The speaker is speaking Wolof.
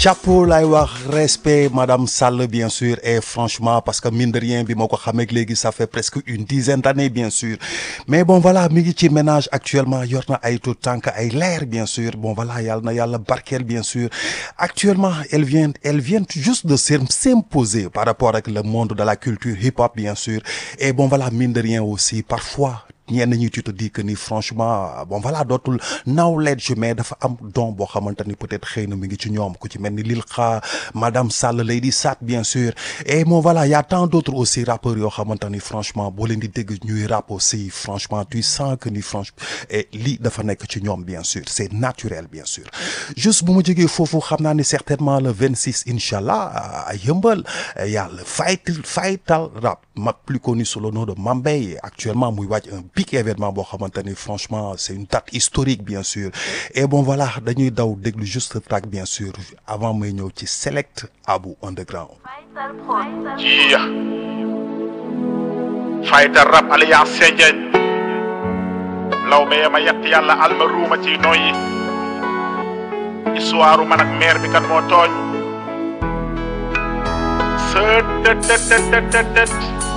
chapeau lay wax respect madame Sall bien sûr et franchement parce que mine de rien bi ma ko xamee léegi ça fait presque une dizaine d'années bien sûr mais bon voilà mi ngi ci ménage actuellement yor na ay tout tànk ay leer bien sûr bon voilà yàlla na yàlla barkeel bien sûr actuellement elle vient elle vient juste de s'imposer par rapport ak le monde de la culture hip-hop bien sûr et bon voilà mine de rien aussi parfois ñenn ñi tu te dis que ni franchement bon voilà dootul knowledge mais dafa am don boo xamante ni peut-être xëy na mi ngi ci ñoom ku ci mel ni Lil Xa madame Sall Lady Sat bien sûr et bon voilà y a tant d'autres aussi rappeurs yoo xamante ni franchement boo leen di dégg ñuy rap aussi franchement tu sens que ni franchement et lii dafa nekk ci ñoom bien sûr c'est naturel bien sûr juste bu ma jógee foofu xam naa ni certainement le 26 incha allah à Yeumbeul yàlla fight fightal rap ma plus connu sous le nom de Mambay actuellement muy wàcc un big événement boo xamante ni franchement c'est une date historique bien sûr et bon voilà dañuy daw déglu juste track bien sûr avant may ñëw ci select Abu Underground jiya fighter rap alliance Sendiagne law be ma yett yàlla alma ruuma ci noyyi histoire man ak maire bi kan moo tooñ sët tët tët tët tët